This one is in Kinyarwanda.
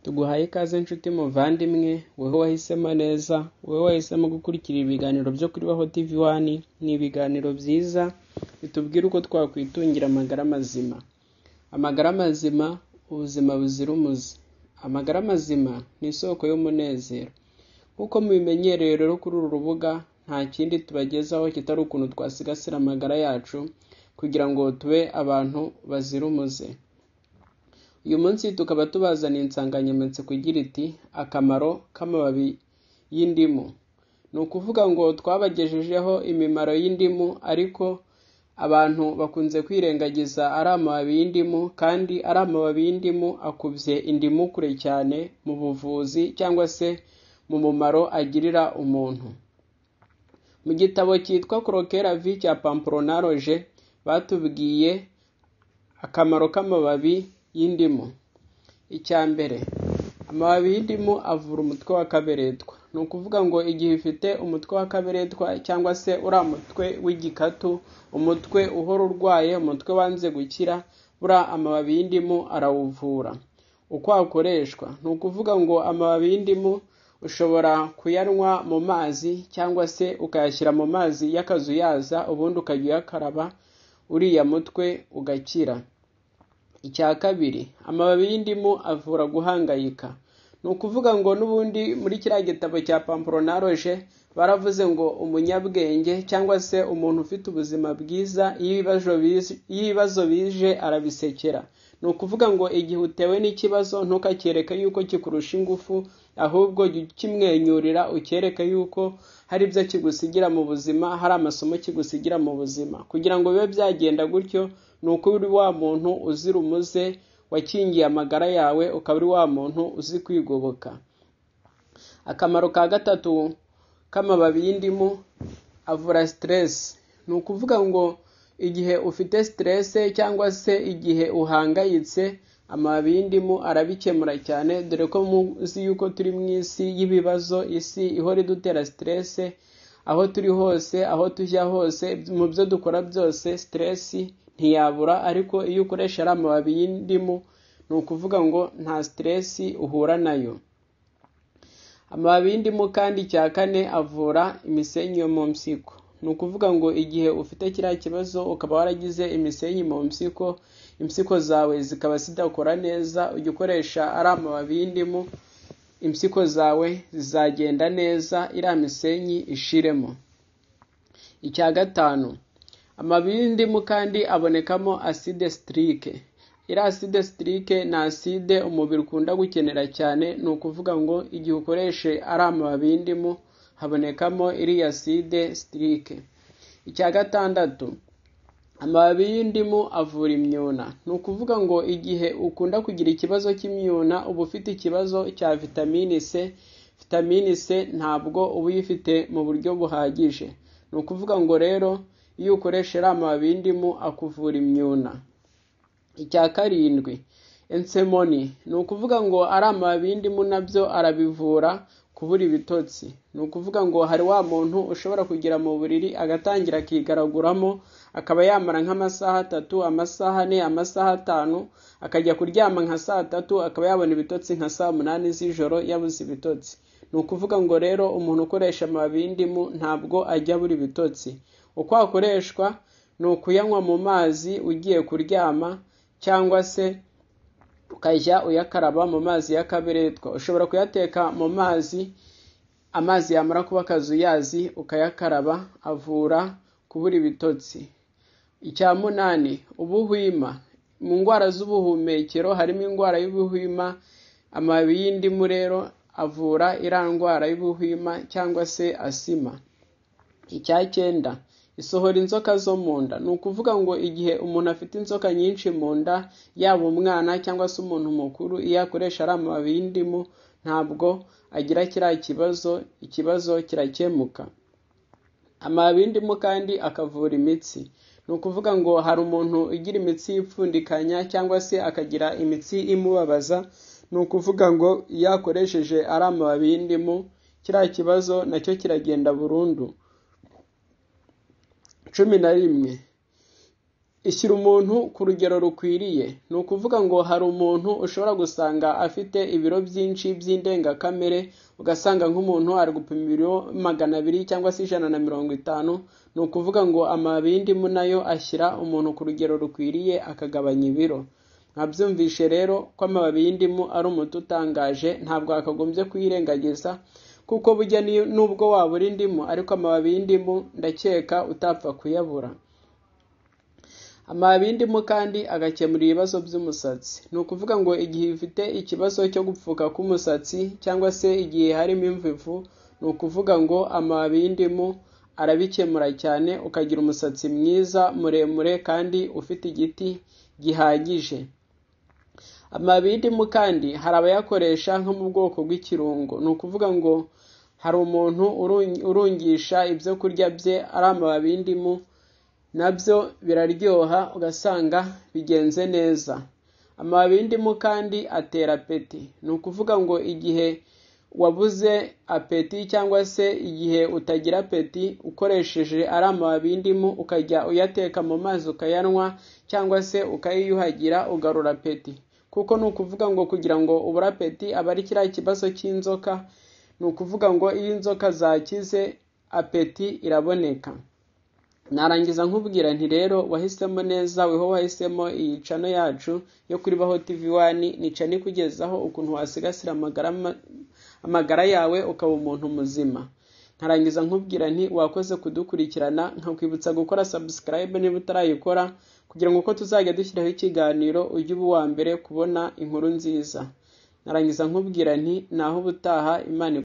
tuguhaye ikaze nshuti muvandimwe wowe wahisemo neza wowe wahisemo gukurikira ibiganiro byo kuri baho tv wani ni ibiganiro byiza bitubwira uko twakwitungira amagara mazima amagara mazima ubuzima buzira umuze amagara mazima ni isoko y'umunezero nk'uko mubimenyereye rero kuri uru rubuga nta kindi tubagezaho kitari ukuntu twasigasira amagara yacu kugira ngo tube abantu bazira umuze uyu munsi tukaba tubazaniye insanganyamatsiko igira iti akamaro k'amababi y'indimu ni ukuvuga ngo twabagejejeho imimaro y'indimu ariko abantu bakunze kwirengagiza ari amababi y'indimu kandi ari amababi y'indimu akubye indimu kure cyane mu buvuzi cyangwa se mu mumaro agirira umuntu mu gitabo cyitwa korokera vi cya pamporonaroje batubwiye akamaro k'amababi y'indimu icya mbere amababi y'indimu avura umutwe wa kaberetwa ni ukuvuga ngo igihe ufite umutwe wa kaberetwa cyangwa se uriya mutwe w'igikatu umutwe uhora urwaye umutwe wanze gukira buriya amababi y'indimu arawuvura uko akoreshwa ni ukuvuga ngo amababi y'indimu ushobora kuyanywa mu mazi cyangwa se ukayashyira mu mazi y'akazuyaza ubundi ukajya uyakaraba uriya mutwe ugakira icya kabiri amababi y'indimu avura guhangayika ni ukuvuga ngo n'ubundi muri kiriya gitabo cya pamporonaroje baravuze ngo umunyabwenge cyangwa se umuntu ufite ubuzima bwiza iyo ibibazo bije arabisekera ni ukuvuga ngo igihe utewe n'ikibazo ntukakireke yuko kikurusha ingufu ahubwo jya ukimwenyurira ukereke yuko hari ibyo kigusigira mu buzima hari amasomo kigusigira mu buzima kugira ngo bibe byagenda gutyo ni uko uri wa muntu uzira umuze wakingiye amagara yawe ukaba uri wa muntu uzi kwigoboka akamaro ka gatatu k'amababi y'indimu avura siteresi ni ukuvuga ngo igihe ufite siteresi cyangwa se igihe uhangayitse amababi y'indimu arabikemura cyane dore ko muzi yuko turi mu isi y'ibibazo isi ihora idutera siteresi aho turi hose aho tujya hose mu byo dukora byose siteresi ntiyabura ariko iyo ukoresha ari amababi y'indimu ni ukuvuga ngo nta siteresi uhura nayo amababi y'indimu kandi cya kane avura imisenyi yo mu mpyiko ni ukuvuga ngo igihe ufite kiriya kibazo ukaba waragize imisenyi mu mpyiko impyiko zawe zikaba zidakora neza ujya ukoresha ari amababi y'indimu impyiko zawe zizagenda neza iriya misenyi ishiremo icya gatanu amababi y'indimu kandi abonekamo aside sitirike iriya aside sitirike ni aside umubiri ukunda gukenera cyane ni ukuvuga ngo igihe ukoreshe ari amababi y'indimu habonekamo iriya aside sitirike icya gatandatu amababi y'indimu avura imyuna ni ukuvuga ngo igihe ukunda kugira ikibazo cy'imyuna uba ufite ikibazo cya vitamini c vitamini c ntabwo uba uyifite mu buryo buhagije ni ukuvuga ngo rero iyo ukoresha iriya mababi y'indimu akuvura imyuna icya karindwi ensemoni ni ukuvuga ngo ari amababi y'indimu nabyo arabivura kubura ibitotsi ni ukuvuga ngo hari wa muntu ushobora kugira mu buriri agatangira akigaraguramo akaba yamara nk'amasaha atatu amasaha ane amasaha atanu akajya kuryama nka saa tatu akaba yabona ibitotsi nka saa munani z'ijoro yabuze ibitotsi ni ukuvuga ngo rero umuntu ukoresha amababi y'indimu ntabwo ajya abura ibitotsi uko akoreshwa ni ukuyanywa mu mazi ugiye kuryama cyangwa se ukajya uyakaraba mu mazi y'akaberetwa ushobora kuyateka mu mazi amazi yamara kuba akazuyazi ukayakaraba avura kubura ibitotsi icya munani ubuhwima mu ndwara z'ubuhumekero harimo indwara y'ubuhwima amababi y'indimu rero avura iriya ndwara y'ubuhwima cyangwa se asima icya cyenda isohora inzoka zo mu nda ni ukuvuga ngo igihe umuntu afite inzoka nyinshi mu nda yaba umwana cyangwa se umuntu mukuru iyo akoresha ari amababi y'indimu ntabwo agira kiriya kibazo ikibazo kirakemuka amababi y'indimu kandi akavura imitsi ni ukuvuga ngo hari umuntu ugira imitsi yipfundikanya cyangwa se akagira imitsi imubabaza ni ukuvuga ngo iyo akoresheje ari amababi y'indimu kiriya kibazo nacyo kiragenda burundu cumi na rimwe ishyira umuntu ku rugero rukwiriye ni ukuvuga ngo hari umuntu ushobora gusanga afite ibiro byinshi by'indengakamere ugasanga nk'umuntu ari gupima ibiro magana abiri cyangwa se ijana na mirongo itanu ni ukuvuga ngo amabindimu nayo ashyira umuntu ku rugero rukwiriye akagabanya ibiro nkabyumvishe rero ko amababi y'indimu ari umuti utangaje ntabwo wakagombye kuyirengagiza kuko bujya nubwo wabura indimu ariko amababi y'indimu ndakeka utapfa kuyabura amababi y'indimu kandi agakemura ibibazo by'umusatsi ni ukuvuga ngo igihe ufite ikibazo cyo gupfuka k'umusatsi cyangwa se igihe harimo imvivu ni ukuvuga ngo amababi y'indimu arabikemura cyane ukagira umusatsi mwiza muremure kandi ufite igiti gihagije amababi y'indimu kandi hari abayakoresha nko mu bwoko bw'ikirungo ni ukuvuga ngo hari umuntu urungisha ibyo kurya bye ari amababi y'indimu nabyo biraryoha ugasanga bigenze neza amababi y'indimu kandi atera apeti ni ukuvuga ngo igihe wabuze apeti cyangwa se igihe utagira apeti ukoresheje ari amababi y'indimu ukajya uyateka mu mazi ukayanywa cyangwa se ukayiyuhagira ugarura apeti kuko ni ukuvuga ngo kugira ngo ubure apeti aba ari kiriya kibazo cy'inzoka ni ukuvuga ngo iyo inzoka zakize apeti iraboneka narangiza nkubwira nti rero wahisemo neza weho wahisemo iyi cano yacu yo kuri baho tv wani nica nikugezaho ukuntu wasigasira amagara yawe ukaba umuntu muzima nkarangiza nkubwira nti wakoze kudukurikirana nkakwibutsa gukora sabusikarayibe niba utarayikora kugira ngo uko tuzajya dushyiraho ikiganiro ujye uba uwa mbere kubona inkuru nziza narangiza nkubwira nti naho ubutaha imana